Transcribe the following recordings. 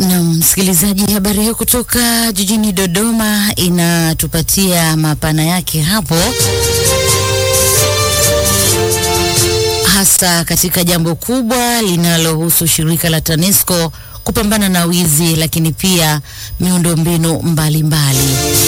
Na msikilizaji, habari hiyo kutoka jijini Dodoma inatupatia mapana yake hapo, hasa katika jambo kubwa linalohusu shirika la TANESCO kupambana na wizi, lakini pia miundombinu mbalimbali.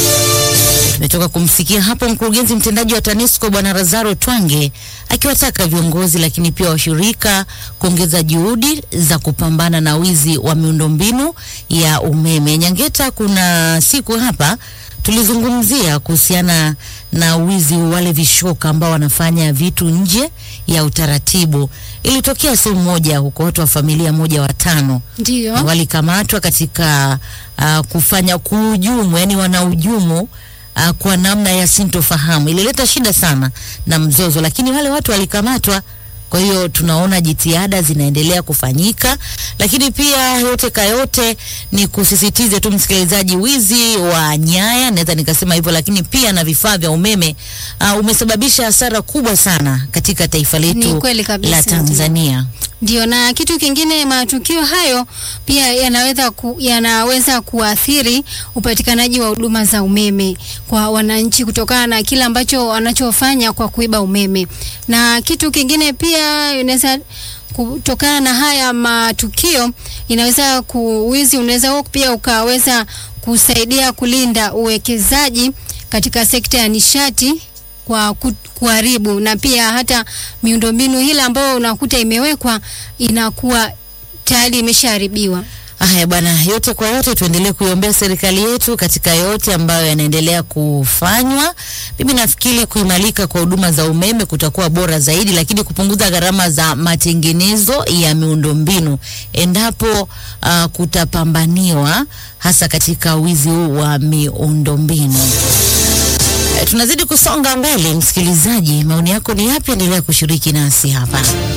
Tumetoka kumsikia hapo mkurugenzi mtendaji wa TANESCO Bwana Lazaro Twange akiwataka viongozi lakini pia washirika kuongeza juhudi za kupambana na wizi wa miundombinu ya umeme. Nyangeta, kuna siku hapa tulizungumzia kuhusiana na wizi wa wale vishoka ambao wanafanya vitu nje ya utaratibu. Ilitokea sehemu moja huko, watu wa familia moja watano Ndio. walikamatwa katika uh, kufanya kuhujumu, yani wanahujumu uh, kwa namna ya sintofahamu. Ilileta shida sana na mzozo, lakini wale watu walikamatwa. Kwa hiyo tunaona jitihada zinaendelea kufanyika, lakini pia yote kayote ni kusisitize tu msikilizaji, wizi wa nyaya, naweza nikasema hivyo, lakini pia na vifaa vya umeme uh, umesababisha hasara kubwa sana katika taifa Ni letu kweli kabisa, la ndio. Tanzania. Ndio, na kitu kingine, matukio hayo pia yanaweza ku, yanaweza kuathiri upatikanaji wa huduma za umeme kwa wananchi kutokana na kile ambacho wanachofanya kwa kuiba umeme. Na kitu kingine pia inaweza kutokana na haya matukio, inaweza kuwizi unaweza huo pia ukaweza kusaidia kulinda uwekezaji katika sekta ya nishati kwa ku- kuharibu na pia hata miundombinu hile ambayo unakuta imewekwa inakuwa tayari imeshaharibiwa. Haya bwana, yote kwa yote tuendelee kuiombea serikali yetu katika yote ambayo yanaendelea kufanywa. Mimi nafikiri kuimarika kwa huduma za umeme kutakuwa bora zaidi, lakini kupunguza gharama za matengenezo ya miundombinu endapo uh, kutapambaniwa hasa katika wizi huu wa miundombinu. Eh, Tunazidi kusonga mbele, msikilizaji, maoni yako ni yapi? Endelea kushiriki nasi hapa.